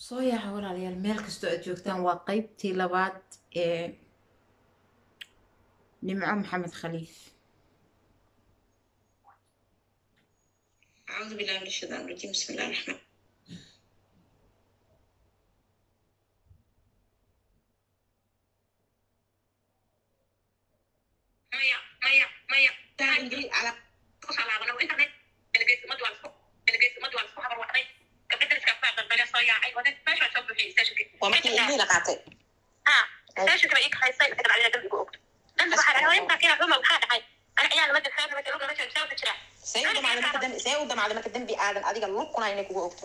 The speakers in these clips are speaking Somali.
soo yaaca walaalayaal meel kastoo aad joogtaan waa qeybtii labaad ee nimco maxamed khaliif أعوذ بالله من الشيطان الرجيم بسم الله الرحمن ميا ميا ميا تعالي على kusoo laabano internet delegates umadu waa isku delegates umadu waa isku habar wacday gabdha iska faaqan bale soo yaacay wada meesha soo buuxiyay stationki waa markii ilmihii la qaatay ha stationki bay ii kaxaysay inta kale adiga dambiga ogto danta waxaa dhahay intaa kina xuma maxaa dhahay ana ciyaal ma jirtaa ma jirtaa ma jirtaa ma jirtaa see u damacday marka dambi see u damacday marka dembi aadan adiga lukuna inay kugu ogto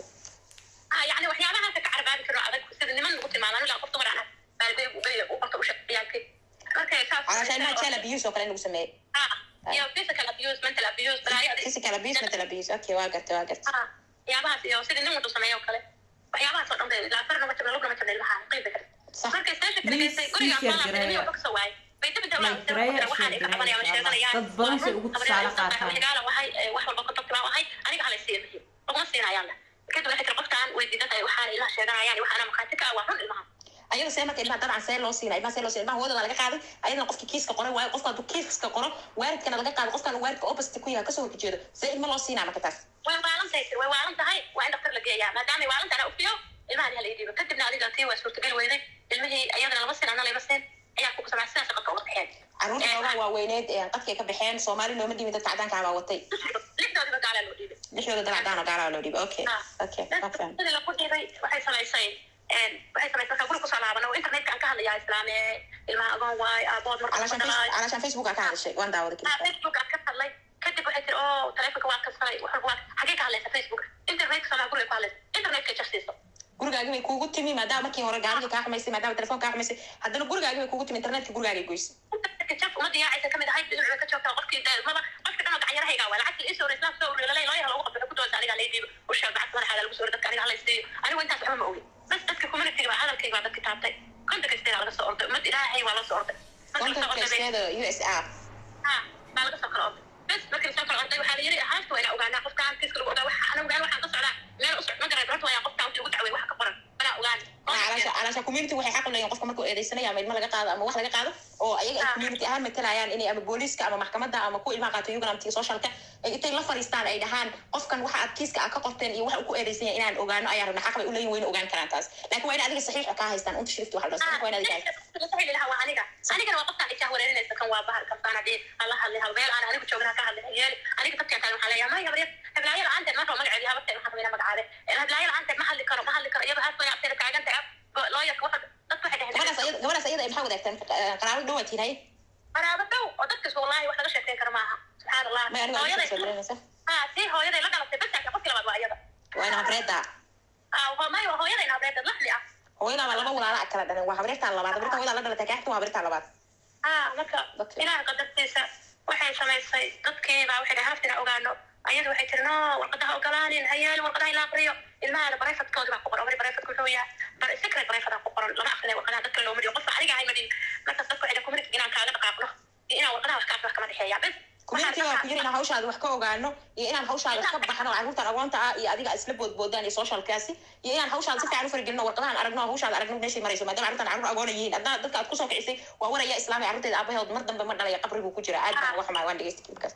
ah yani waxyaabahaas ka carbaabi karo adag sida niman lagu tilmaamo ilaa qof dumar ana baalbey ubey u qorta u shaqeeyaalkay markay saas calaasha ilmaha child abuse oo kale in lagu sameeyey ah iyo physical abuse mental abuse balaayo physical abuse mental abuse okay waa gartay waa gartay ah yaabahaas iyo sidii nin wuxuu sameeyo oo kale waxyaabahaas oo dhan bay ilaa farna ma jirna lugna ma jirna ilmaha qeyba kale sax markay station ka dhageystay guriga malaabinimiyo ka soo waayay bay dib dawla waxaan iga cabanaya ma sheeganayaan dad badan say ugu tusaale qaataan xigaala wahay wax walba ka tabtibaa wahay aniga hala siiya mihi laguma siinayaan leh kadib waxay tiri qoftaan way diidan waxaan ilmaha sheeganayaan waxaana maqaati ka ah waa run ilmaha ayada see marka ilmaha dabcan see loo siina ilmaha see loo siina ilmaha hooda waa laga qaaday ayadana qofki kiiska qoray waayo qofka hadduu kiiska qoro waaridkana laga qaado qofkana waaridka opposite ku yahay kasoo horjeedo see ilma loo siinaa marka taas way waalan tahay way waalan tahay waa in dhaktar la geeyaa maadaama waalan tahay ufiyo ilmahan hala idiibo kadibna adiga tii waa suurtagal weyday ilmihii iyadana laba sin ana laba sin ayaa ku kusamay sidaas qadka uga baxeen carruurta xoogaa waaweyneed qadkay ka baxeen soomaali looma dhiibin dadka cadaanka baa watay lixdoodiba gaalaa loo dhiibay lixdooda dad cadaan oo gaalaa loo dhiibay okay okay waa faham sidii lagu dhiibay waxay samaysay waxay samaysay markaa guri kusoo laaban oo internetka aan ka hadlayaa islaame ilmaha agoon waay aabood calaashan markaa face- calaashan facebook aa ka hadashay waan daawaday ah keliya facebook aan ka hadlay kadib waxay tiri oo taleefonka waa kasalay wax walba waa xagee ka hadlaysa facebook internetka somaa guriga ku hadlaysa internetka jarsiiso gurigaagi bay kuugu timi maadaama markii hore gaariga kaa xumaysay maadaama telefoon kaa xumaysay haddana gurigaagi bay kuugu timi internetka gurigaagay goysay internetka jaf umada yaacaysa kamid ahayd dhinaca ka joogtaa qofkii de maba qofka dhanoo gacanyarahayga waa lacagta iisoo islaam soo urlalay loo yaha loogu qabto ku dooda aniga laydiibo ushaa gacanta madaxaada lagu soo ori dadka aniga halaysiiyo anigu intaas waxba ma ogi bas dadka communityga baa hadalkayga baa dadka taabtay konta kasteeda laga soo orday umad ilaahay waa loo soo orday Markii lasoo orday bay- kontakesteeda u s r ah baa laga soo kala orday bes markii lasoo kala orday waxaa la yiri haafta waa inaa ogaanaa qofkaan kiiska lagu ogaa waxa ana ogaan waxaan ka socdaa meel u socd ma garan horta waa qofkaan wixii ugu dacway waxa ka qoran anaa ogaan calaasha calaasha community waxay xaq u leeyihin qofka markuu eedeysanayo ama ilmo laga qaado ama wax laga qaado oo ayaga ay community ahaan matalayaan inay ama booliiska ama maxkamadda ama kuwa ilmaha qaato ugana amtiga socialka ay intay la fadhiistaan ay dhahaan qofkan waxa aad kiiska aad ka qorteen iyo waxa uu ku eedeysan yahay inaan ogaano ayaan rabna xaq bay u leeyihin wayna ogaan karaan taas laakiin waa in adiga saxiixa kaa haystaan unta shirifti waxa la dhaho waa in adiga haystaan waa aniga anigana waa qofkaan ishaa wareerinaysa kan waa bahar kan baan hadii hala hadlay hal meel aan anigu joogna ka hadlay yeeli aniga dadkaan taagan waxaan leeyahay maya habaryar heblaayo la-aanteed marka magaceedi habarteed waxaan rabaa magacaade heblaayo la-aanteed ma hadli karo ma hadli karo iyadoo haas way abteeda taagan tahay looyarka waxa dadku waxay gabadhaas dhaheen ayada gabadhaas ayada ay maxaa wadaagtaan qaraabo dhow aad tihay qaraabo dhow oo dadkas wallahi wax laga sheekeyn karo maaha subxaan allah may aniga adiga soo hooyaday dareemaysa ha si hooyaday la dhalatay basaaka qofkii labaad waa iyada waa ina habreeda ah waa may waa hooyaday nabreedad laxli ah hooyada baa laba walaala kala dhalan waa habreertaan labaad habreertaan hooyada la dhalatay kaaxta waa habreertaan labaad ah marka Okay. ilaah qadartiisa waxay samaysay dadkiibaa waxay dhahay haftina ogaano ayadu waxay tiri no warqadaha ogolaanin hayaali warqadaha ila aqriyo ilmahana barayfadkooda baa ku qoran wali barayfadku wuxuu yahay bar secret barayfadaa ku qoran lama aqrinay warqadaha dadka loo mariyo qofka aniga ahay madhin markaas dadku waxay dhahay community inaan kaaga dhaqaaqno iyo inaan warqadaha wax kaas wax kama dhexeeya bes community waa ku yiri inaan hawshaada wax ka ogaano iyo inaan hawshaada ka baxno carruurtan agoonta ah iyo adiga isla boodboodaan iyo socialkaasi iyo inaan hawshaada si fiican u faragelino warqadahan aragno hawshaada aragno meeshay marayso maadaama carruurtan carruur agoona yihiin haddana dadka aad kusoo kicisay waa waraya islaamay carruurteeda aabaheed mar dambe ma dhalaya qabriguu ku jira aad baan uga xumaa waan dhegeysta kilibkaas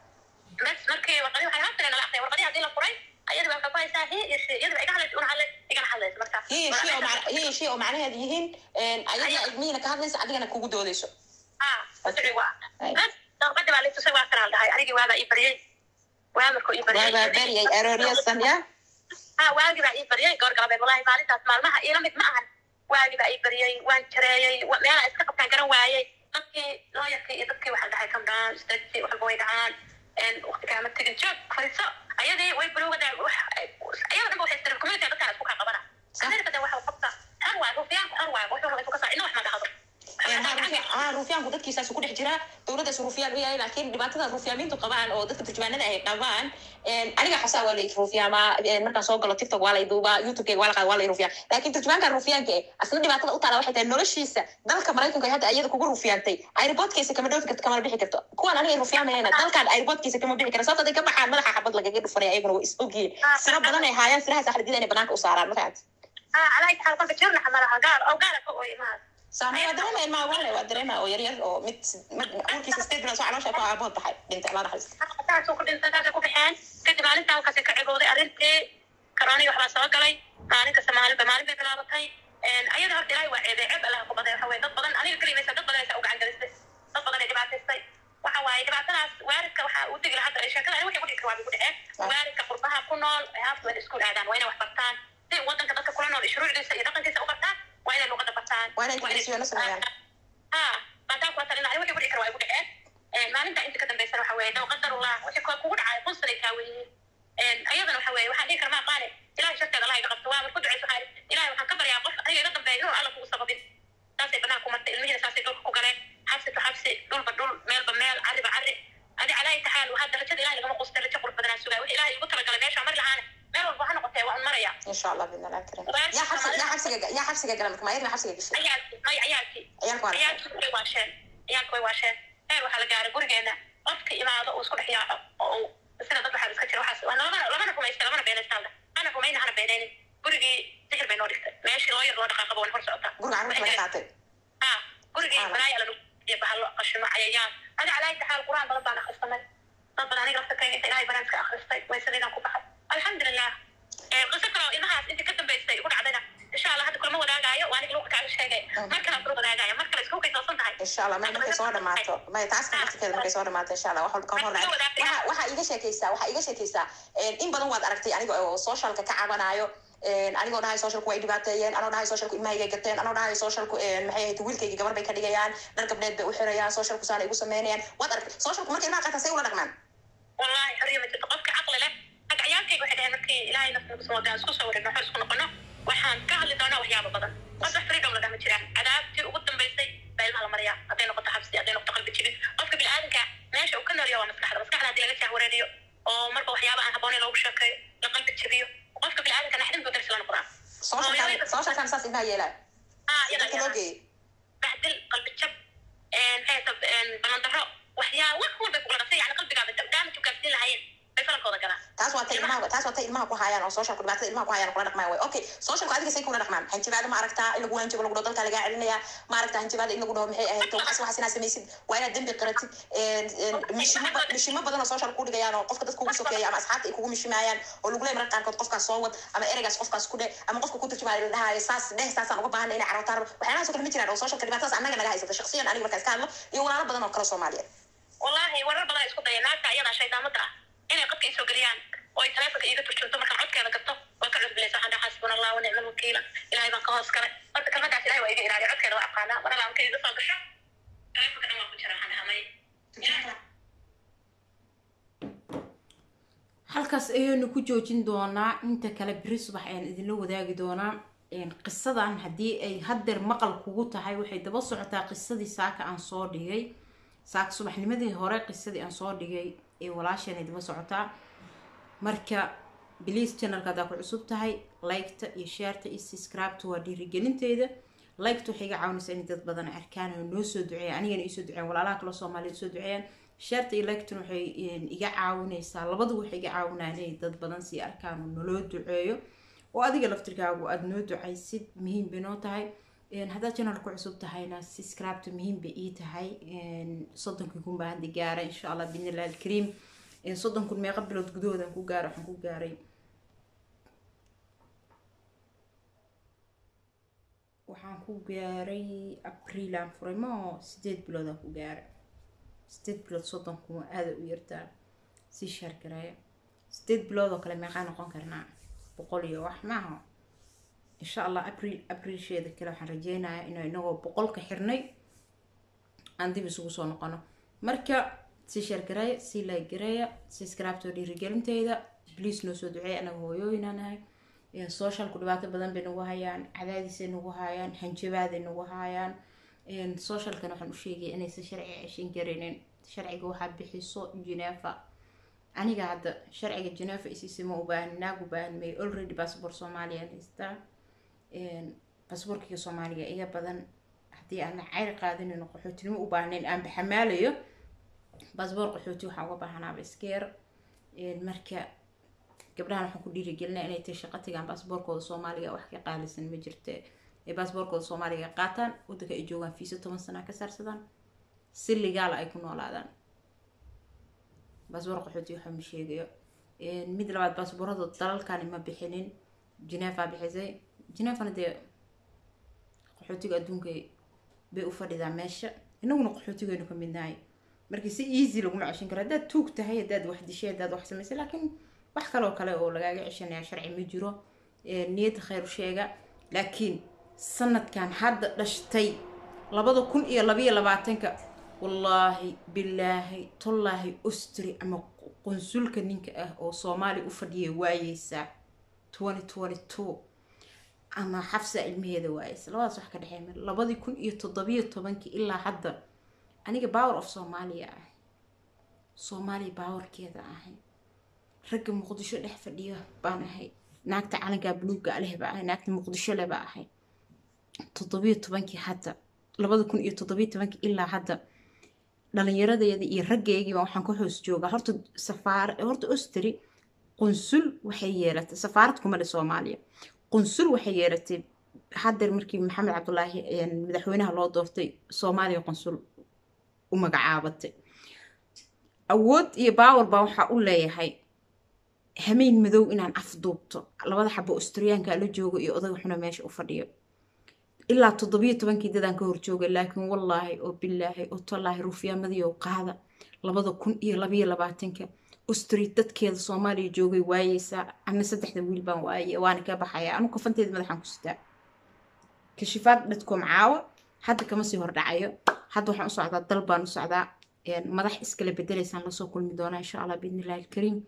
bes markii warqadii waxay haftina nala aqriyay warqadii haddii la furay ayadu baa ku haysaa hi iyo shi iyadu iga hadlaysa una hadlay igana hadlaysa marka hiya shi oo mac- hiya shi oo macnaheedu yihiin ayaga ilmihiina ka hadlaysa adigana kugu doodeyso ah wasici waa Ay. bes daqbadii baa litusay waa kanaan dhahay anigii waabaa ii baryay waa markuu ii baryay waabaa baryay arooryasan ya ha waagi baa ii baryay goor galabeed wallahi maalintaas maalmaha iila mid ma ahan waagi baa ii baryay waan jareeyey wa- meelaa iska qabtaan garan waayey dadkii looyarkii iyo dadkii waxaa dhahay kamdhaan istaaji waxba way dhacaan waqti kaama tegin joog fariiso ayadii way bulowada ayada dhanba waxay istireen community dadkaan isku kaa qabana amerika de waxa qabta har waay rufiyaanku har waay wuxuu raba isu ka saa ina wax ma dhahdo haa ruufyaanku dadkiisaas ku dhex jira dowladdaas ruufyaan u yahay laakiin dhibaatada ruufyaamiintu qabaan oo dadka turjumaanada ay qabaan aniga xasaa waa lay ruufyaama markaan soo galo tiktok waa lay duubaa youtubekega waa la qaada waa lay ruufyaa laakiin turjumaanka ruufyaanka eh asna dhibaatada u taala waxay tahay noloshiisa dalka maraykanka ay hadda iyada kugu ruufyaantay airboodkiisa kama dhoofi karto kamana bixi karto kuwan aniga ruufyaamayana dalkan airboodkiisa kama bixi kara sababta haday ka baxaan madaxa xabad lagaga dhufanaya ayaguna waa is ogyihiin siro badan ay haayaan sirahaas axladida inay banaanka u saaraan markaad haa calaa itaxaal kolka jirnaxa malaha gaal oo gaala ka ooy imahaas saamay waa dareema ilmaha wale waa dareema oo yaryar oo mid mid urkiisa state bilood soo caloosha ku aabood baxay dhintay allah naxariista taasuu ku dhintay taasay ku baxeen kadib maalinta halkaasi ka cibooday arrintii karoonii waxbaa soo galay maalin kasta maalinba maalin bay bilaabatay ayada horta ilaahay waa ceebay ceeb allaha ku baday waxa weye dad badan aniga kelimaysa dad badan aysa u gacan gelistay dad badan ay dhibaataystay waxa waaye dhibaatadaas waaridka waxaa u digi lahaa hadda sheekada wixii ku dhigi kara waa bay ku dhaceen waaridka qurbaha ku nool haafta waa in iskuul aadaan waa inay wax bartaan si wadanka dadka kula nool shuruucdiisa iyo dhaqankiisa u bartaan waa inay luqada bartaan waa inay integration sameeyaan ha baataa kuwa talina ani wixii ku dhigi kara waa igu dhaceen maalinta inta ka dambeysana waxa weeye daw qadarullah wixii kuwa kugu dhacay qunsan ay kaaweyihiin ayadana waxa weeye waxaan dhihi kara maa qaane ilahay sharteeda allah iga qabto waa mar ku ducayso waxaa ilahay waxaan ka baryaa qof aniga iga dambeeya inuu alla kugu sababin saasay banaha ku martay ilmihiina saasay dhulka ku galeen xabsi to xabsi dhulba dhul meelba meel cariba cari adi calaayi taxaal waxaa darajada ilahay lagama qusta rajo qurux badanaa sugaa wixii ilahay igu talagalay meesha mari lahaana meel walba ha noqotee waa un maraya insha allah bidna allah karim yaa xabsi yaa xabsiga yaa xabsiga gala marka maayadna xabsiga gashay ciyaalkii may ciyaalkii ciyaalku waa ciyaalkii way waasheen ciyaalku way waasheen heer waxaa la gaaray gurigeena qofka imaado uu isku dhex yaaco oo uu sida dad waxaa iska jira waxaas waa lamana lamana rumaysta lamana beenaystaan hana rumayna hana beenaynin gurigii sixir bay noo dhigtay meeshii loo yar loo dhaqaaqaba wan hor socotaa guriga carruurta laga qaatay ha gurigii balaaya lagu iyo bahalo qashimo cayayaan adi calaayi taxaal quraan badan baan akhristanay dad badan aniga lafta kayga inta ilahay banaanka akhristay way sidaydan ku baxay alxamdulilah qiso kaloo ilmahaas intii ka dambaysay ugu dhacdayna insha allah hadda kulama wadaagaayo waa aniga luqa kaaga sheegay mar kale kula wadaagaayo mar kale isku kaysoosan tahay insha allah may markay soo dhamaato may taas ka waqtikeeda markay soo dhamaato insha allah wax walba ka hor dhacay waxa waxaa iiga sheekaysaa waxaa iiga sheekaysaa in badan waad aragtay aniga oo socialka ka cabanayo anigoo dhahay socialku way dhibaateeyeen anoo dhahay socialku ilmahayga gateen anoo dhahay socialku maxay ahayd wiilkayga gabar bay ka dhigayaan dhar gabdheed bay u xirayaan socialku saana igu sameynayaan waad aragtay socialku markay ilmaha qaataan say ula dhaqmaan wallahi xorriya ma jirto qofka caqli leh hadda ciyaalkayga waxay dhaheen markii ilaahay nafta nagu soo wadaan isku soo wareegno waxaan isku noqono waxaan ka hadli doonaa waxyaabo badan qofka freedom la dhahma jiraan cadaabtii ugu dambaysay baa ilmaha la mariyaa hadday noqoto xabsi hadday noqoto qalbi jibin qofka bini'aadanka meesha uu ka noolyaha waa maskaxda maskaxda haddii laga jahwareeriyo oo marba waxyaaba aan habboonayn loogu sheekeeyo la qalbi jabiyo qofka bini'aadanka naxdin buu darsi la noqdaa socialkan socialkan saas ilmaha yeelaa ah dadka loo iyada geeyey bahdil qalbi jab maxay balandaro waxyaa wax walbay kugula dhasay yani qalbigaaba daamaj u gaarsiin lahayeen bay falankooda galaan taas waa tay ilmaha taas waa tay ilmaha ku hayaan oo socialku dhibaatada ilmaha ku hayaan kula dhaqmaan way okay socialku adiga say kula dhaqmaan hanjabaada ma aragtaa in lagu hanjabo lagu dhaho dalka lagaa celinaya ma aragtaa hanjabaada in lagu dhaho maxay ahayd waxaas waxaas inaad samaysid waa inaad dembi qaratid mishimo ba- mishimo badan oo social ku dhigayaan oo qofka dadka ugu sokeeya ama asxaabta ay kugu mishimaayaan oo lagu leeyahay mararka qaarkood qofkaas soo wad ama ereygaas qofkaas ku dheh ama qofka ku turjumaayo la dhahayo saas dheh saasaan uga baahana inay carruurta rabo waxyaalahaas oo kale ma jiraan oo socialka dhibaatadaas annaga naga haysata shaksiyan aniga markaas ka hadlo iyo walaalo badan oo kale soomaaliyeed wallahi warar badan ay isku dayeen naagta ayadaa shaydaamada ah inay qadka isoo geliyaan oo ay taleefonka iiga turjunto markaan codkeeda gato waa ka cusbilaysa waxaan dhaha xasbuna allah wa nicma alwakiila ilahay baan ka hoos galay horta kalmadaas ilahay waa iga ilaaliya codkeeda waa aqaanaa mar alla marka iga soo gasho taleefonka dhan waa ku jira waxaan dhahaa may halkaas ayaynu ku joojin doonaa inta kale beri subax ayaan idinla wadaagi doonaa qisadan haddii ay haddeer maqal kugu tahay waxay daba socotaa qisadii saaka aan soo dhigay saaka subaxnimadii hore qisadii aan soo dhigay ee walaasheen ay daba socotaa marka bliis channelka haddaa ku cusub tahay liketa iyo shaarta iyo subscribeta waa dhiirigelinteeda liketa waxay iga caawinaysaa in dad badan arkaan oo noo soo duceeyaan anigana iisoo duceeyaan walaalaha kale soomaaliyeed soo duceeyaan shaarta iyo liketuna waxay iga caawinaysaa labaduba waxay iga caawinayaan inay dad badan sii arkaan oo naloo duceeyo oo adiga laftirkaagu aada noo ducaysid muhiim bay noo tahay haddaad channel ku cusub tahayna subscribeta muhiim bay ii tahay soddonkii kun baa hadda gaara insha allah bidnillahi alkariim soddon kun meeqa bilood gudahoodan ku gaara waxaan ku gaaray waxaan ku gaaray abriilaan furay ma oo sideed biloodaan ku gaaray sideed bilood soddon kun waa aada u yartaa sii shaargareeya sideed bilood oo kale meeqaa noqon karnaa boqol iyo wax maaha insha allah abriil abriilsheeda kale waxaan rajeynayaa inuu inagoo boqolka xirnay aan dib isugu soo noqono marka sii sheergareeya sii laagareeya subscribetoo dhiirigelinteyda bliis noo soo duceeya anaga hooyooyinaa nahay socialku dhibaato badan bay nagu hayaan cadaadisay nagu hayaan hanjabaaday nagu hayaan socialkan waxaan u sheegaya inaysan sharciga ceshan garinin sharciga waxaa bixiso genefa aniga hadda sharciga genefa isiisa ma ubaahan naag ubaahan may already bassabor soomaaliya haystaa basaborkiga soomaaliga iga badan haddii aan cayr qaadanin qaxootinimo u baahnayn aan baxamaalayo basaboor qaxooti waxaa uga baahanaaba iskeer marka gabdhahan waxaan ku dhiirigelinaa inay tahay shaqo tagaan baasboorkooda soomaaliga wax ka qaalisan ma jirte ee baasboorkooda soomaaliga qaataan waddanka ay joogaan fiisa toban sana ka saarsadaan si ligaala ay ku noolaadaan baasboor qaxooti waxa ma sheegayo mid labaad baasboorada dalalkani ma bixinin genefa bixisay genefana dee qaxootiga adduunka bay u fadhidaa meesha inaguna qaxootigaynu ka midnahay marka si easy laguma ceshan karo haddaad tuug tahay haddaad wax dishay haddaad wax samaysay laakiin wax kaloo kale oo lagaaga ceshanaya sharci ma jiro niyadda khayr sheega laakiin sanadkan hadda dhashtay labada kun iyo labayo labaatanka wallaahi bilaahi tollaahi ostri ama qunsulka ninka ah oo soomaali u fadhiya waayeysaa twenty twenty two ama xafsa ilmaheeda waayeysa labadaas wax ka dhexeey mar labadii kun iyo toddobiyo tobankii ilaa hadda aniga power of soomaaliya ah soomaaliya powerkeeda ahay ragga muqdisho dhex fadhiya baan ahay naagta calankaa buluugga leh baa ahay naagta muqdisho leh baa ahay toddobiyo tobankii hadda labada kun iyo toddobiyo tobankii ilaa hadda dhalinyaradeeda iyo raggeygiiba waxaan ka hoos joogaa horta safaar horta ostri qunsul waxay yeelatay safaarad kuma dhe soomaaliya qunsul waxay yeelatay haddeer markii maxamed cabdulaahi madaxweynaha loo doortay soomaaliya qunsul u magacaabatay awood iyo baawar baa waxaa u leeyahay hameyn madow inaan afduubto labada xabo austriyaanka la joogo iyo odaga xuna meesha u fadhiyo ilaa toddobiyo tobankii dadaan ka horjoogay laakiin wallaahi oo bilaahi oo tallaahi rufyaamadii oo qaada labada kun iyo labayo labaatanka austri dadkeeda soomaaliya joogay waayeysaa ana saddexda wiil baan waaye waana ka baxaya anu kafanteeda madaxaan ku sitaa kashifaad dhadkom caawa hadda kama sii hordhacayo hadda waxaan u socdaa dal baan u socdaa madax iskala bedelaysaan lasoo kulmi doonaa insha allah biidni illahi alkariim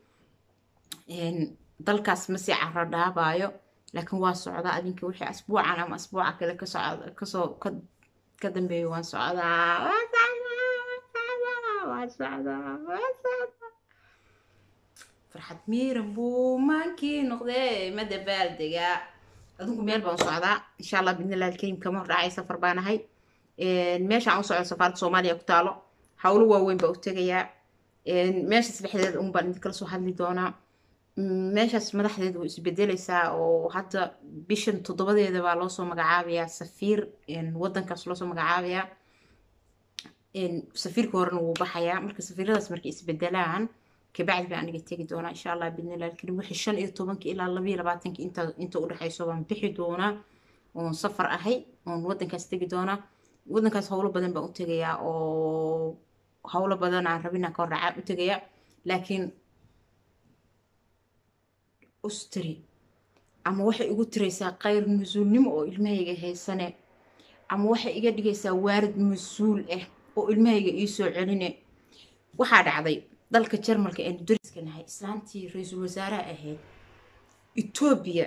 dalkaas ma sii caro dhaabaayo laakiin waa socdaa adinka wixii asbuucan ama asbuuca kale kasoo kasoo ka dambeeyo waan socdaa waan socdaa waan socdaa farxad miiran buu maankii noqdee ma dabaaldegaa adinku meel baan u socdaa insha allah biidnillahi alkariim kama hordhacay safar baan ahay meeshaan u socdo safaaradda soomaaliya ku taalo howlo waaweyn baa u tegayaa meeshaas dhexdeeda un baan idinkala soo hadli doonaa meeshaas madaxdeeda way isbedeleysaa oo hadda bishan toddobadeeda baa loosoo magacaabayaa safiir wadankaas loosoo magacaabayaa safiirka horena wuu baxayaa marka safiiradaas markay isbedelaan kabacdi baa aniga tegi doonaa insha allah biidnillahi alkariim wixii shan iyo tobankii ilaa labayo labaatanki inta inta udhexeyso baan bixi doonaa oon safar ahay oon wadankaas tegi doonaa wadankaas howlo badan baan u tegayaa oo howlo badan aan rabinaan ka hordhacaa u tegayaa laakiin ustri ama waxay igu tiraysaa qayr mas-uulnimo oo ilmahayga haysane ama waxay iga dhigaysaa waarid mas-uul ah oo ilmahayga iisoo celine waxaa dhacday dalka jarmalka aynu dariska nahay islaantii ra-iisul wasaaraha ahayd etoobiya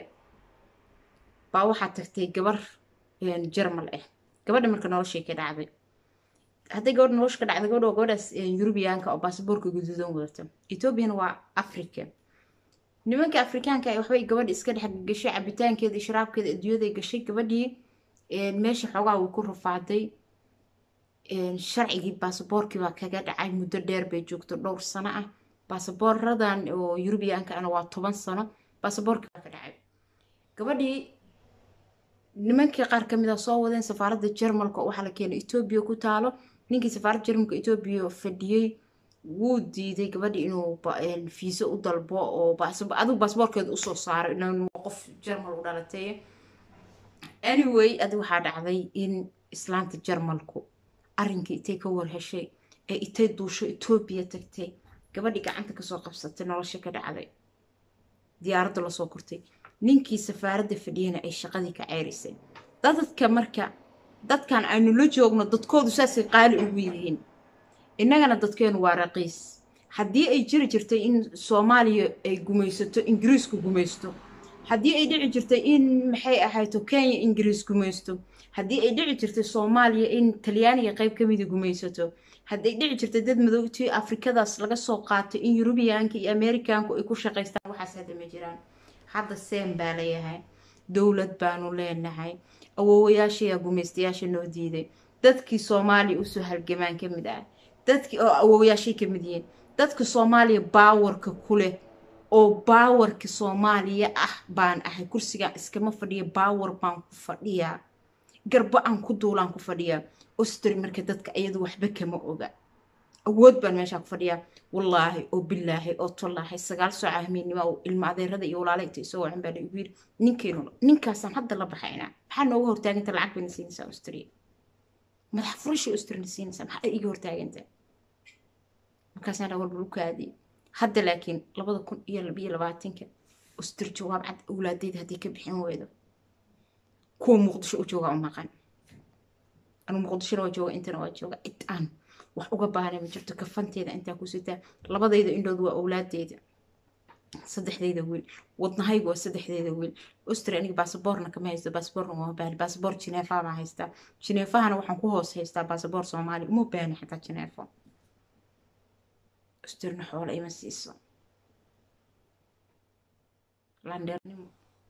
baa waxaa tagtay gabar jarmal ah gabadha marka noloshay ka dhacday hadday gabadha nolosha ka dhacday gabadha waa gabadhaas yurubiyaanka oo baasaboorka guduudan wadata etoobiyana waa africa nimanka afrikaanka ah waxbay gabadha iska dhex gashay cabitaankeeda iyo sharaabkeeda adduunyaday gashay gabadhii meesha xoogaa way ku rafaaday sharcigii baasaboorkii baa kaga dhacay muddo dheer bay joogto dhowr sano ah baasaboorradan oo yurubiyaanka ana waa toban sano baasaboorkii baa ka dhacay gabadhii nimankii qaar kamid a soo wadeen safaaradda jarmalka oo waxaa la keenay etoobiya ku taalo ninkii safaaradda jarmalka etoobiya fadhiyey wuu diiday gabadhi inuu fiiso u dalbo oo adigu baasboorkeeda usoo saaro inuu qof jarmal u dhalatay anyway adi waxaa dhacday in islaanta jarmalku arrinkii itay ka warheshay ee itay duusho etoobiya tagtay gabadhii gacanta kasoo qabsatay nolosha ka dhacday diyaaradda lasoo kortay ninkii safaaradda fadhiyana ay shaqadii ka ceyrisay dadadka marka dadkan aynu la joogno dadkoodu saasay qaali ugu yihiin innagana dadkeenu waa raqiis haddii ay jiri jirtay in soomaaliya ay gumaysato ingiriisku gumaysto haddii ay dhici jirtay in maxay ahayto kenya ingiriis gumaysto haddii ay dhici jirtay soomaaliya in talyaaniga qayb ka mida gumaysato hadday dhici jirtay dad madowtii afrikadaas laga soo qaatay in yurubiyaanka iyo amerikaanku ay ku shaqaystaan waxaas hadda ma jiraan hadda seen baa layahay dowlad baanu leenahay awoowayaashayaa gumaystayaasha noo diiday dadkii soomaaliya usoo halgamaan ka mid ah dadkii oo awoowayaashay ka mid yihiin dadka soomaaliya baawarka ku leh oo baawarka soomaaliya ah baan ahay kursigaan iskama fadhiya baawar baan ku fadhiyaa garbo aan ku duulaan ku fadhiyaa ostri marka dadka iyadu waxba kama oga awood baan meeshaa ku fadhiyaa wallaahi oo bilaahi oo tollaahi sagaal sooca hamiennimo oo ilma adeerada iyo walaala inta isoo wacan baa igu yiri ninkeenu ninkaasaan hadda la baxaynaa maxaa nooga hortaaganta lacag bayna siinaysaa austria madax furasha austrina siinaysaa maxaa iga hortaaganta markaasaan dhaa walba lukaadii hadda laakiin labada kun iyo labiyo labaatanka austri jawaab cad awlaadeyda haddii ka bixin weydo kuwa muqdisho u jooga u maqan anu muqdishona waa jooga intana waa jooga cid aan wax uga baahna ma jirto kafanteeda intaa ku sitaa labadayda indhood waa awlaadeyda saddexdeyda wiil wadnahaygu waa saddexdeyda wiil austria aniga baasaboorna kama haysto baasaboorna uma baahni baasaboor jineefa baan haystaa jineefahana waxaan ku hoos haystaa baasaboor soomaali uma baahni xataa jineefo austrina xoolo ima siiso landheernimo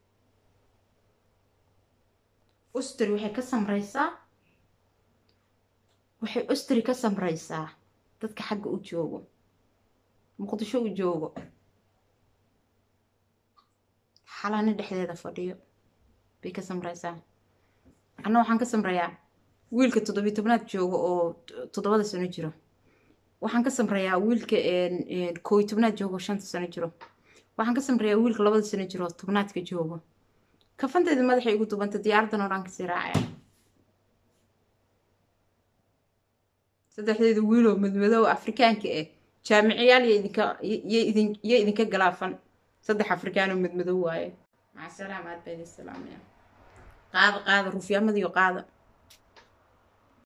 austri waxay ka samraysaa waxay austri ka samraysaa dadka xagga u joogo muqdisho u joogo xalaano dhexdeeda fadhiyo bay ka samraysaa anna waxaan ka samrayaa wiilka toddobiyi tobnaad jooga oo toddobada sano jiro waxaan ka samrayaa wiilka kooyi tobnaad joogo shanta sano jiro waxaan ka samrayaa wiilka labada sano jiro tobnaadka joogo kafanteeda madaxay igu dubanta diyaaradan oo dhan kasii raacaya saddexdeeda wiiloo madmadow afrikaanka ah jaamiciyaal yo idinka galaafan saddex afrikaanoo madmadow waaye maca salaam aad baa idin salaamaya qaada qaada rufyaamadiyo qaada